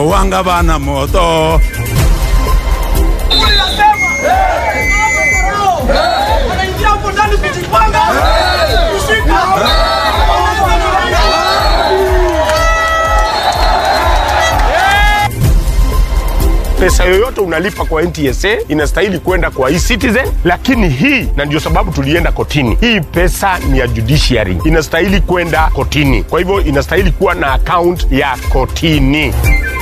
wanga bana moto pesa yoyote unalipa kwa NTSA inastahili kwenda kwa eCitizen, lakini hii, na ndio sababu tulienda kotini, hii pesa ni ya judiciary, inastahili kwenda kotini. Kwa hivyo inastahili kuwa na account ya kotini.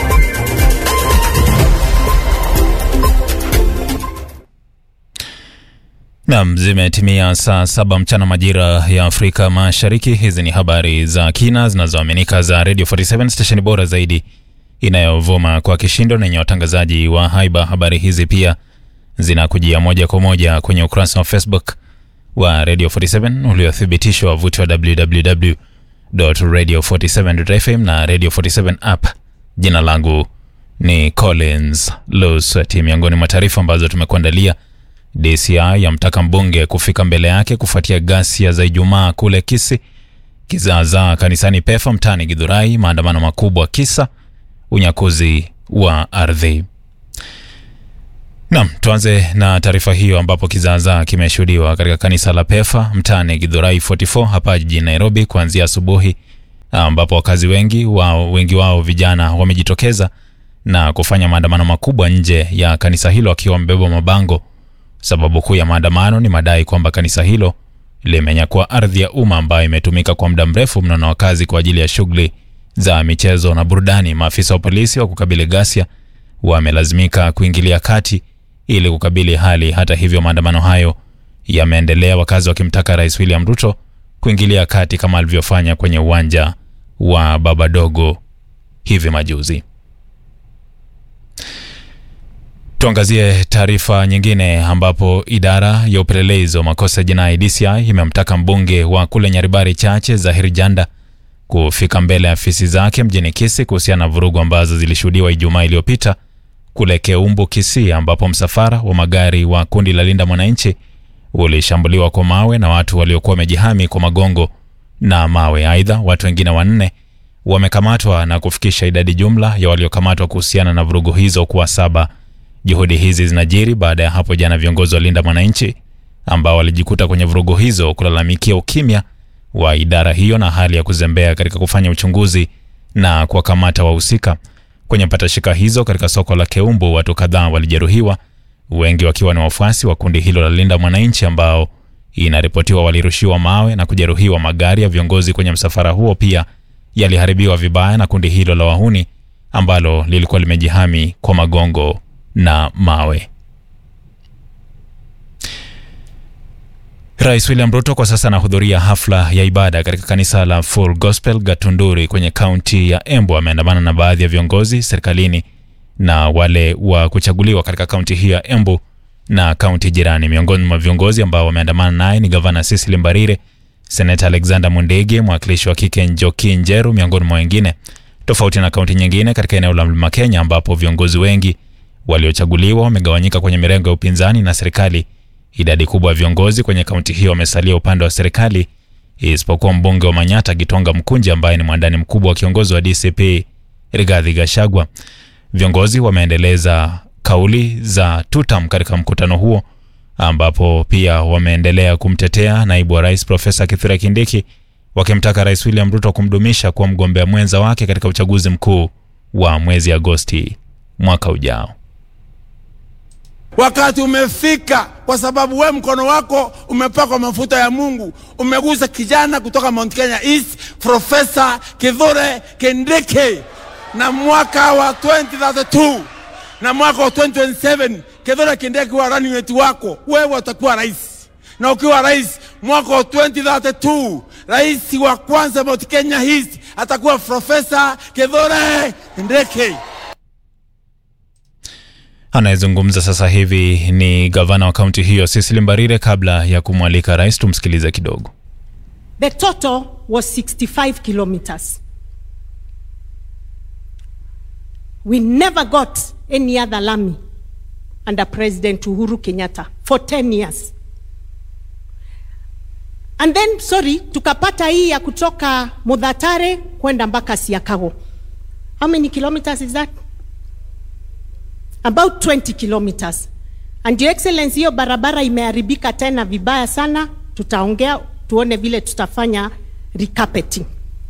Nam, zimetimia saa saba mchana majira ya Afrika Mashariki. Hizi ni habari za kina zinazoaminika za Radio 47 stesheni bora zaidi inayovuma kwa kishindo na yenye watangazaji wa haiba. Habari hizi pia zinakujia moja kwa moja kwenye ukurasa wa Facebook wa Radio 47 uliothibitishwa wavuti wa www.radio47.fm na Radio 47 app. Jina langu ni Collins Lusati. Miongoni mwa taarifa ambazo tumekuandalia DCI yamtaka mbunge kufika mbele yake kufuatia ghasia za Ijumaa kule Kisi, kizaazaa kanisani Pefa mtaani Githurai, maandamano makubwa kisa unyakuzi wa ardhi. Naam, tuanze na taarifa hiyo ambapo kizaazaa kimeshuhudiwa katika kanisa la Pefa mtaani Githurai 44 hapa jijini Nairobi kuanzia asubuhi, ambapo wakazi wengi wao, wengi wao vijana wamejitokeza na kufanya maandamano makubwa nje ya kanisa hilo wakiwa wamebeba mabango. Sababu kuu ya maandamano ni madai kwamba kanisa hilo limenyakua ardhi ya umma ambayo imetumika kwa muda mrefu mno na wakazi kwa ajili ya shughuli za michezo na burudani. Maafisa wa polisi wa kukabili ghasia wamelazimika kuingilia kati ili kukabili hali. Hata hivyo, maandamano hayo yameendelea, wakazi wakimtaka Rais William Ruto kuingilia kati kama alivyofanya kwenye uwanja wa Babadogo hivi majuzi. Tuangazie taarifa nyingine ambapo idara ya upelelezi wa makosa ya jinai DCI imemtaka mbunge wa kule Nyaribari Chache Zahir Janda kufika mbele ya afisi zake mjini Kisii kuhusiana na vurugu ambazo zilishuhudiwa Ijumaa iliyopita kule Keumbu, Kisii, ambapo msafara wa magari wa kundi la Linda Mwananchi ulishambuliwa kwa mawe na watu waliokuwa wamejihami kwa magongo na mawe. Aidha, watu wengine wanne wamekamatwa na kufikisha idadi jumla ya waliokamatwa kuhusiana na vurugu hizo kuwa saba. Juhudi hizi zinajiri baada ya hapo jana viongozi wa Linda Mwananchi ambao walijikuta kwenye vurugu hizo kulalamikia ukimya wa idara hiyo na hali ya kuzembea katika kufanya uchunguzi na kuwakamata wahusika. Kwenye patashika hizo katika soko la Keumbu, watu kadhaa walijeruhiwa, wengi wakiwa ni wafuasi wa kundi hilo la Linda Mwananchi ambao inaripotiwa walirushiwa mawe na kujeruhiwa. Magari ya viongozi kwenye msafara huo pia yaliharibiwa vibaya na kundi hilo la wahuni ambalo lilikuwa limejihami kwa magongo na mawe. Rais William Ruto kwa sasa anahudhuria hafla ya ibada katika kanisa la Full Gospel Gatunduri kwenye kaunti ya Embu. Ameandamana na baadhi ya viongozi serikalini na wale wa kuchaguliwa katika kaunti hiyo ya Embu na kaunti jirani. Miongoni mwa viongozi ambao wameandamana naye ni gavana Cecily Mbarire, seneta Alexander Mundege, mwakilishi wa kike Njoki Njeru, miongoni mwa wengine. Tofauti na kaunti nyingine katika eneo la Mlima Kenya ambapo viongozi wengi waliochaguliwa wamegawanyika kwenye mirengo ya upinzani na serikali. Idadi kubwa ya viongozi kwenye kaunti hiyo wamesalia upande wa serikali isipokuwa mbunge wa Manyata Gitonga Mkunji ambaye ni mwandani mkubwa wa kiongozi wa DCP Rigathi Gachagua. Viongozi wameendeleza kauli za tutam katika mkutano huo, ambapo pia wameendelea kumtetea naibu wa rais Profesa Kithure Kindiki, wakimtaka Rais William Ruto kumdumisha kuwa mgombea mwenza wake katika uchaguzi mkuu wa mwezi Agosti mwaka ujao. Wakati umefika, kwa sababu we mkono wako umepakwa mafuta ya Mungu. Umegusa kijana kutoka Mount Kenya East, Profesa Kithure Kindiki, na mwaka wa 2032 na mwaka wa 2027 Kithure Kindiki wa running mate wako, wewe utakuwa rais, na ukiwa rais mwaka wa 2032 rais wa kwanza Mount Kenya East atakuwa Profesa Kithure Kindiki. Anayezungumza sasa hivi ni gavana wa kaunti hiyo Cecily Mbarire. Kabla ya kumwalika rais, tumsikilize kidogo. The total was 65 kilometers. We never got any other lami under President Uhuru Kenyatta for 10 years. And then, sorry, tukapata hii ya kutoka Mudhatare kwenda mpaka Siakago. How many kilometers is that? about 20 kilometers and your excellency hiyo barabara imeharibika tena vibaya sana tutaongea tuone vile tutafanya recarpeting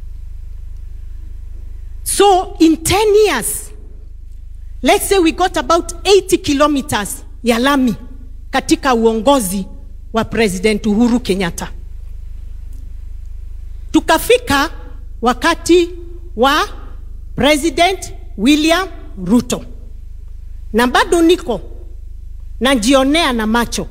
so in 10 years let's say we got about 80 kilometers ya lami katika uongozi wa president uhuru kenyatta tukafika wakati wa president william ruto na bado niko najionea na macho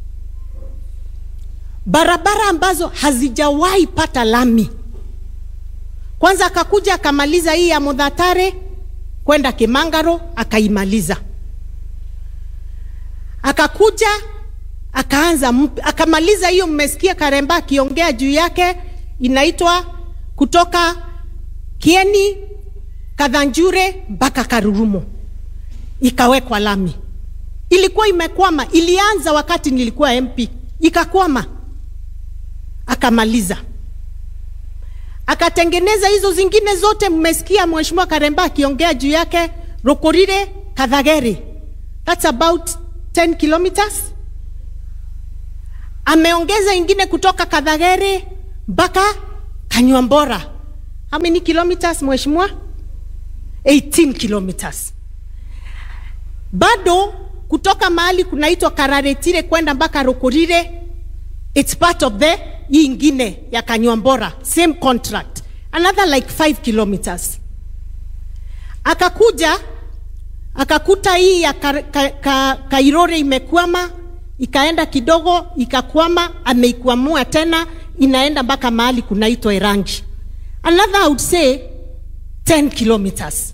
barabara ambazo hazijawahi pata lami kwanza akakuja akamaliza hii ya mudhatare kwenda kimangaro akaimaliza akakuja akaanza mp- akamaliza hiyo mmesikia karemba akiongea juu yake inaitwa kutoka kieni kadhanjure mpaka karurumo ikawekwa lami ilikuwa imekwama ilianza wakati nilikuwa mp ikakwama akamaliza akatengeneza hizo zingine zote mmesikia mheshimiwa karemba akiongea juu yake rokorire kadhageri thats about 10 kilometers ameongeza ingine kutoka kadhageri mpaka kanywambora how many kilometers mheshimiwa 18 kilometers bado kutoka mahali kunaitwa kararetire kwenda mpaka rokorire it's part of the hii ingine ya kanywambora same contract another like 5 kilometers akakuja akakuta hii ya ka, ka, ka, kairore imekwama ikaenda kidogo ikakwama ameikwamua tena inaenda mpaka mahali kunaitwa irangi another I would say 10 kilometers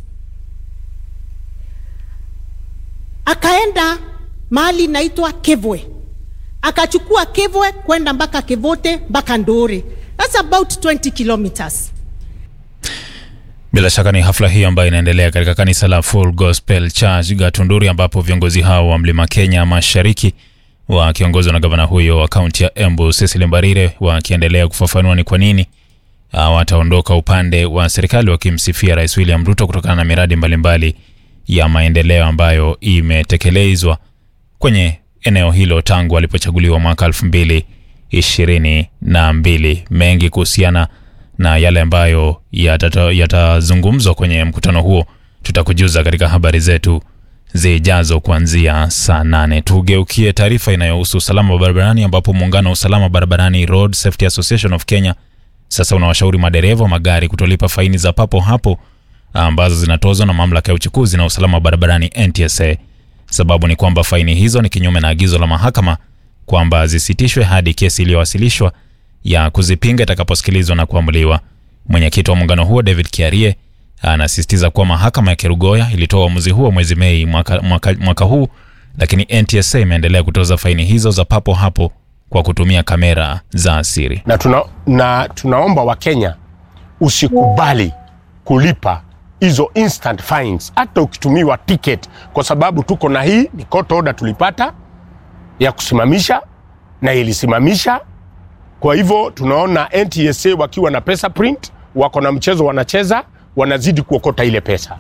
akaenda mahali inaitwa kevwe akachukua kevwe kwenda mpaka kevote mpaka ndore thats about 20 kilometers Bila shaka ni hafla hii ambayo inaendelea katika kanisa la Full Gospel Church Gatunduri, ambapo viongozi hao wa Mlima Kenya Mashariki wakiongozwa na gavana huyo wa kaunti ya Embu Cecily Mbarire wakiendelea kufafanua ni kwa nini wataondoka upande wa serikali wakimsifia Rais William Ruto kutokana na miradi mbalimbali ya maendeleo ambayo imetekelezwa kwenye eneo hilo tangu alipochaguliwa mwaka elfu mbili ishirini na mbili. Mengi kuhusiana na yale ambayo yatata- yatazungumzwa kwenye mkutano huo tutakujuza katika habari zetu zijazo kuanzia saa nane. Tugeukie taarifa inayohusu usalama wa barabarani ambapo muungano wa usalama barabarani Road Safety Association of Kenya sasa unawashauri madereva wa magari kutolipa faini za papo hapo ambazo zinatozwa na mamlaka ya uchukuzi na usalama wa barabarani NTSA. Sababu ni kwamba faini hizo ni kinyume na agizo la mahakama kwamba zisitishwe hadi kesi iliyowasilishwa ya kuzipinga itakaposikilizwa na kuamuliwa. Mwenyekiti wa muungano huo David Kiarie anasisitiza kuwa mahakama ya Kerugoya ilitoa uamuzi huo mwezi Mei mwaka, mwaka, mwaka huu, lakini NTSA imeendelea kutoza faini hizo za papo hapo kwa kutumia kamera za siri. na, tuna, na tunaomba wakenya usikubali kulipa hizo instant fines hata ukitumiwa ticket kwa sababu tuko na hii ni court order tulipata ya kusimamisha na ilisimamisha kwa hivyo tunaona ntsa wakiwa na pesa print wako na mchezo wanacheza wanazidi kuokota ile pesa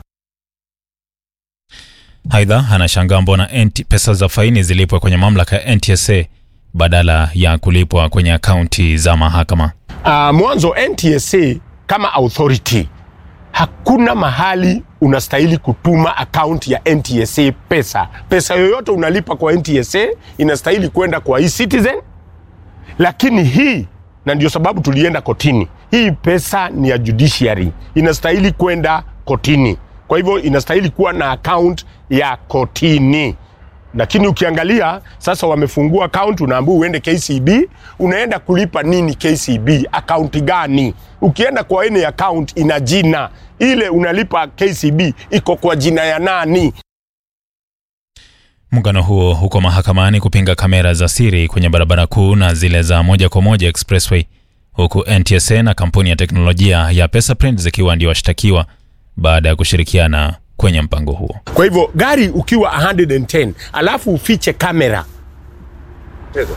Aidha, anashangaa mbona NT pesa za faini zilipwe kwenye mamlaka ya NTSA badala ya kulipwa kwenye akaunti za mahakama. uh, mwanzo ntsa kama authority hakuna mahali unastahili kutuma akaunti ya ntsa pesa pesa yoyote unalipa kwa ntsa inastahili kwenda kwa ecitizen lakini hii na ndio sababu tulienda kotini hii pesa ni ya judiciary inastahili kwenda kotini kwa hivyo inastahili kuwa na account ya kotini lakini ukiangalia sasa wamefungua account unaambiwa uende kcb unaenda kulipa nini kcb akaunti gani ukienda kwa any account ina jina ile unalipa kcb iko kwa jina ya nani Muungano huo huko mahakamani kupinga kamera za siri kwenye barabara kuu na zile za moja kwa moja expressway, huku NTSA na kampuni ya teknolojia ya Pesaprint zikiwa ndio washtakiwa baada ya kushirikiana kwenye mpango huo. kwa hivyo gari ukiwa 110 alafu ufiche kamera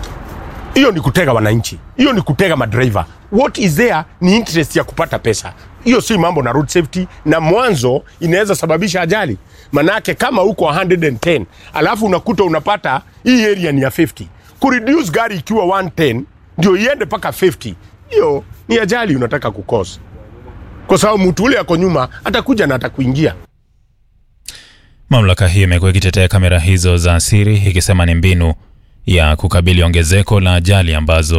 hiyo ni kutega wananchi hiyo ni kutega madriver what is there ni interest ya kupata pesa hiyo si mambo na road safety, na mwanzo inaweza sababisha ajali. Manake kama uko 110 alafu unakuta unapata hii area ni ya 50, kureduce gari ikiwa 110 ndio iende mpaka 50, hiyo ni ajali unataka kukosa, kwa sababu mtu ule ako nyuma atakuja na atakuingia. Mamlaka hiyo imekuwa ikitetea kamera hizo za siri ikisema ni mbinu ya kukabili ongezeko la ajali ambazo